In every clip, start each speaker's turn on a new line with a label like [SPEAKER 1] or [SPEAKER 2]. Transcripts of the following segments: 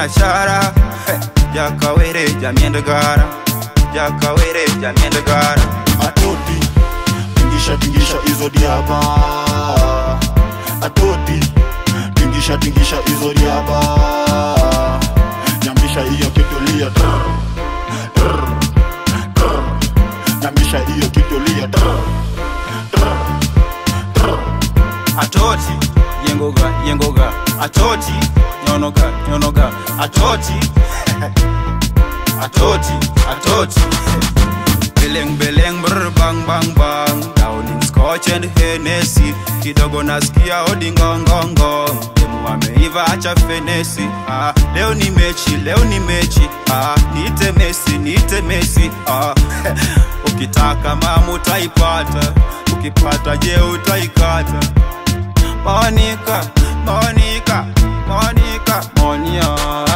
[SPEAKER 1] mina chara jakawere jamiend gara jakawere jamiend gara
[SPEAKER 2] atoti tingisha tingisha hizo diaba atoti tingisha tingisha hizo diaba nyambisha hiyo kitulia trrr, trrr, trrr. nyambisha hiyo kitulia trrr, trrr, trrr.
[SPEAKER 1] atoti yengoga yengoga atoti nyonoga nyonoga atoti atoti atoti beleng beleng brr bang bang bang downing scotch and hennessy kidogo nasikia odingongongo demu ameiva acha fenesi ah, leo ni mechi leo ni mechi ah, niite mesi niite mesi ah, ukitaka mama utaipata ukipata je utaikata Monica, Monica, Monica, Monia.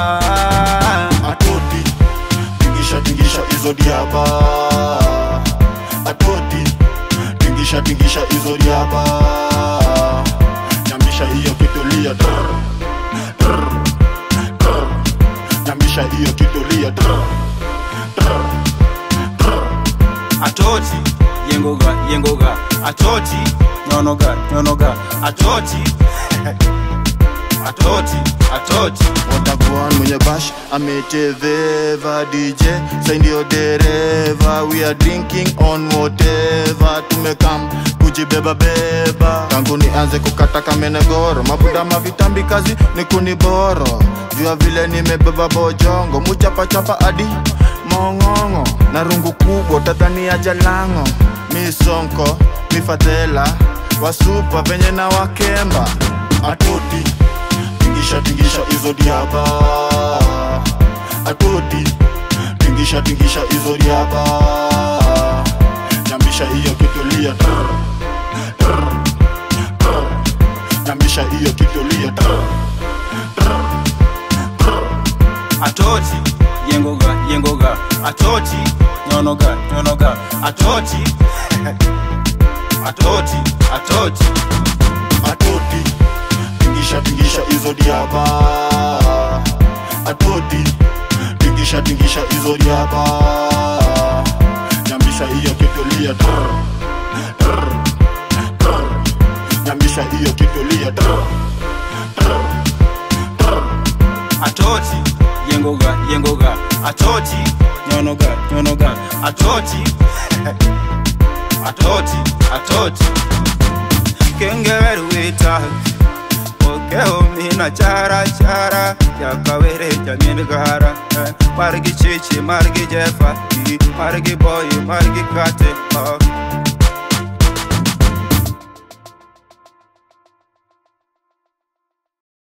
[SPEAKER 2] atoti tingisha tingisha hizo diaba atoti tingisha tingisha hizo diaba nyambisha hiyo kitulia trrr, trrr, trrr. nyambisha hiyo kitulia trrr, trrr, trrr.
[SPEAKER 1] Atoti, yengoga, yengoga, atoti, nyonoga, nyonoga, atoti, atoti, atoti.
[SPEAKER 2] watakuan mwenye bash ameteveva dj sai ndio dereva we are drinking on whatever tumekam kujibeba beba tangu nianze kukata kamenegoro mabuda mavitambi kazi ni kuniboro jua vile nimebeba bojongo muchapachapa adi mong'ong'o na rungu kubwa tatania jalango misonko mifadhela wasupa venye na wakemba atoti tingisha tingisha hizo diaba atoti tingisha tingisha hizo diaba nyambisha hiyo kitulia trrr, trrr, trrr. nyambisha hiyo kitulia trrr, trrr, trrr.
[SPEAKER 1] Atoti, yengoga, yengoga, atoti, nyonoga, nyonoga, atoti, atoti, atoti.
[SPEAKER 2] atoti tingisha tingisha hizo diaba atoti tingisha tingisha hizo diaba nyambisha hiyo kitulia trrr, trrr, trrr. nyambisha hiyo kitulia trrr, trrr, trrr.
[SPEAKER 1] atoti yengoga yengoga atoti nyonoga nyonoga atoti atoti atoti kengeweruwita okeo mina chara chara yakawere jamiendgara margi chichi margi jefa margi boy margi kate oh.